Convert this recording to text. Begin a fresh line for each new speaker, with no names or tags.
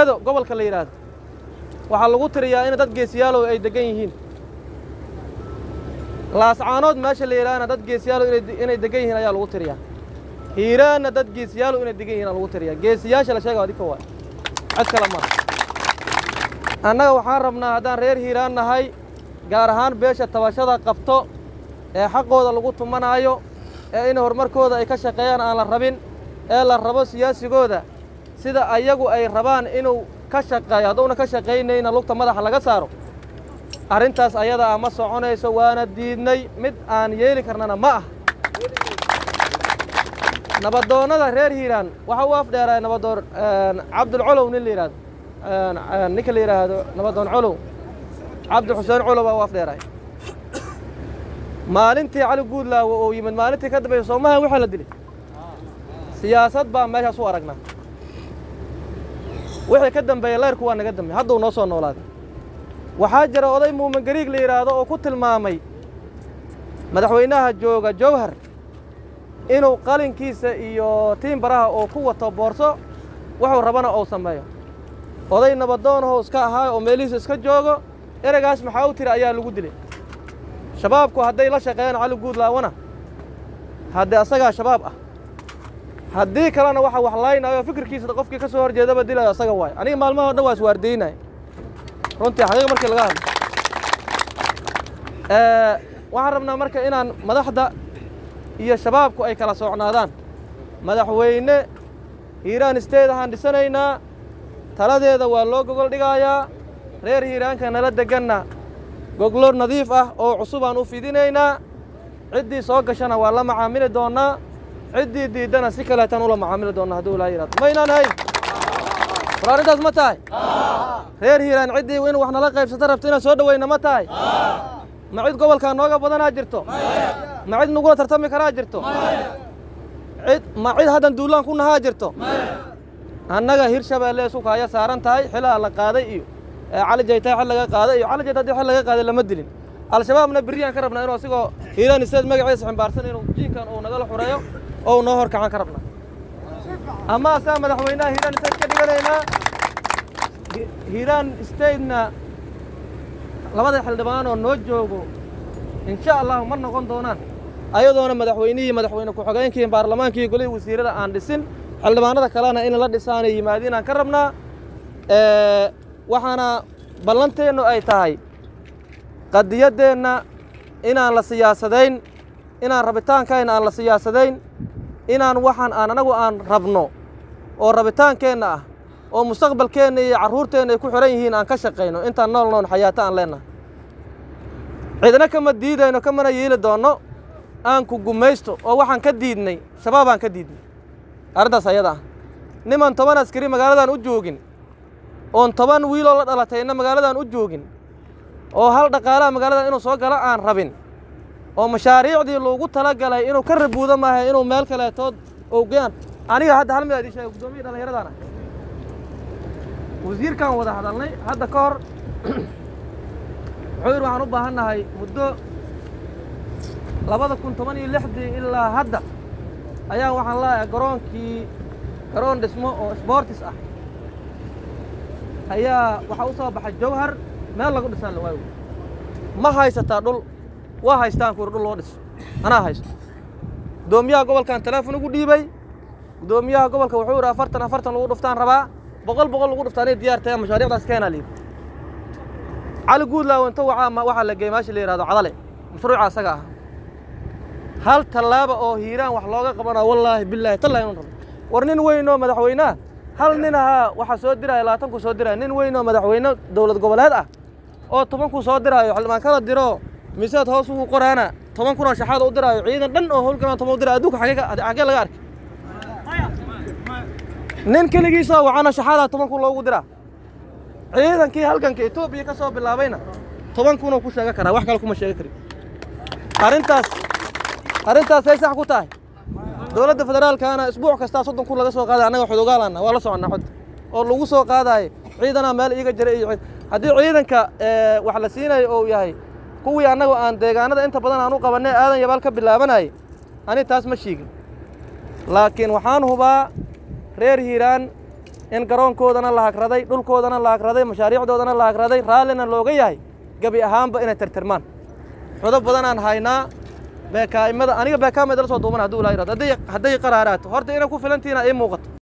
gado gobolka la yidhaahdo waxaa lagu tiriyaa in dad geesiyaalow ay deggan yihiin laascaanood meesha la yidhaahna dad geesiyaalow inay deggan yihiin ayaa lagu tiriyaa hiiraanna dad geesiyaalow inay deggan yihiin aa lagu tiriyaa geesiyaasha la sheega adinka waay cid kale maaha annaga waxaan rabnaa haddaan reer hiiraan nahay gaar ahaan beesha tabashada qabto ee xaqooda lagu tumanaayo ee in horumarkooda ay ka shaqeeyaan aan la rabin ee la rabo siyaasigooda sida ayagu ay rabaan inuu ka shaqeeyo hadduuna ka shaqaynayna lugta madaxa laga saaro arrintaas ayada ah ma soconayso waana diidnay mid aan yeeli karnana ma ah nabadoonnada reer hiiraan waxa u afdheeraa nabadoon cabdulcolow nin la yidhahdo ninka la yidhaahdo nabadoon colow cabdi xuseen colow baa u afdheeray maalintii cali guudlaawo oo yimid maalintii ka dambaysa soomahan waxaa la dilay siyaasad baa meeshaas u aragnaa wixii ka dambeeya leyrku waa naga dambeey hadduu noo soo noolaaday waxaa jira oday muumin gariig la yidhaahdo oo ku tilmaamay madaxweynaha jooga jowhar inuu qalinkiisa iyo tiimbaraha oo ku wato boorso wuxuu rabana ou sameeyo oday nabadoonahoo iska ahaa oo meelihiisa iska joogo ereygaas maxaa u tiri ayaa lagu dilay shabaabku hadday la shaqeeyaan cali guudlaawana haddee asagaa shabaab ah haddii kalena waxa wax laynaayo fikirkiisa qofkii ka soo hor jeedaba dilayo asaga waayo aniga maalmaha o dhan waa iswaardaynaya runtii xaqiiq markii laga hadlo waxaan rabnaa marka inaan madaxda iyo shabaabku ay kala socnaadaan madaxweyne hiiraan isteed ahaan dhisanaynaa taladeeda waa loo gogol dhigayaa reer hiiraanka nala deganna goglo nadiif ah oo cusub aan u fidinaynaa ciddii soo gashana waa la macaamili doonnaa ciddii diiddana si kaleetaan ula macaamili doonnaa hadduu ilaa yidhahdo maynaan hayn war arrintaas ma tahay reer hiiraan ciddii in wax nala qaybsata rabto inaan soo dhowayna ma tahay ma cid gobolkaa nooga badanaa jirto ma cid nagula tartami karaa jirto cid ma cid haddan duulaan ku nahaa jirto annaga hirshabeelle isuka aya saaran tahay xilaa la qaaday iyo cali jaytaa xil laga qaaday iyo cali jayta haddii xil laga qaaday lama dilin al-shabaabna berriyaan ka rabnaa inuu asigoo hiiraan isteed magaciisa ximbaarsan inuu jiinkan uu nagala xureeyo oo noo hor kacan ka rabnaa ama asaa madaxweynaha hiiraan isteed ka dhiganaynaa hiiraan statena labada xildhibaan oo noo joogo insha allahu ma noqon doonaan ayadoona madaxweynihii madaxweyne ku-xigeenkii baarlamaankii golihii wasiirada aan dhisin xildhibaanada kalena in la dhisaanay yimaadiin aan ka rabnaa waxaana ballanteennu ay tahay qadiyaddeenna inaan la siyaasadayn inaan rabitaankayna aan la siyaasadayn inaan waxaan aan anagu aan rabno oo rabitaankeenna ah oo mustaqbalkeenna iyo carruurteenna ay ku xihan yihiin aan ka shaqayno intaan nool noon xayaato aan leennahay cidna kama diidayno kamana yeeli doonno aan ku gumaysto oo waxaan ka diidnay shabaabaan ka diidnay arrintaas ayada ah niman toban askari magaaladan u joogin oon toban wiiloo la dhalatayna magaaladan u joogin oo hal dhaqaalaha magaaladan inuu soo galo aan rabin oo mashaariicdii loogu tala galay inuu ka rabuudo maaha inuu meel kaleetood owgeyaan aniga hadda hal mid aad ii sheegay guddoomiya dhallinyaradan ah wasiirkaan wada hadalnay hadda ka hor wuxuu yidhi waxaan u baahan nahay muddo labada kun toban iyo lixdii ilaa hadda ayaa waxaan leeyahay garoonkii garoon dhismo oo sboortis ah ayaa waxaa u soo baxay jawhar meel lagu dhisaan la waayo ma haysataa dhul waa haystaan kuuri dhul loo dhiso anaa haysto guddoomiyaha gobolkan teleefon ugu dhiibay guddoomiyaha gobolka wuxuu yidhi afartan afartan lagu dhuftaan rabaa boqol boqol lagu dhuftaanay diyaar tahay mashaariicdaas keenaa la yidhi cali guudlaaw inta waxaa waxaa la geeyey meesha la yidhahdo cadale mashruuca asaga ah hal tallaaba oo hiiraan wax looga qabanaa wallaahi billaahi tallahi inuu rabo war nin weyn oo madaxweynaha hal nin ahaa waxaa soo diraya labaatanku soo diraya nin weyn oo madaxweyne dowlad goboleed ah oo tobanku soo diraayo xildhibaan kala diro miisaad hoos ugu qoraana toban kun oo shaxaada u diraayo ciidan dhan oo howlgalaan toban u diraayo adduunka xagee xagee laga arkay nin keligiisoo wacana shaxaadaa toban kun loogu diraa ciidankii halganka etoobiya ka soo bilaabayna toban kunoo ku sheega karaa wax kale kuma sheega karin arrintaas arrintaasay sax ku tahay dowladda federaalkaana isbuuc kastaa soddon kun laga soo qaaday annaga xudogaalana waa la soconnaa xodda oo lagu soo qaadaayo ciidanaa meel iiga jira iyo haddii ciidanka wax la siinayo ou yahay kuwii annagu aan deegaanada inta badan aan u qabannay aadan yabaal ka bilaabanayay ani taas ma shiigin laakiin waxaan hubaa reer hiiraan in garoonkoodana la hagraday dhulkoodana la hagraday mashaariicdoodana la hagraday raallina looga yahay gebi ahaanba inay tirtirmaan xudo badanaan haynaa beekaa'imada aniga beekaama idala soo duuban hadduu ilaa yirahdo hadday hadday qaraaraato horta inay ku filantihiina ii muuqato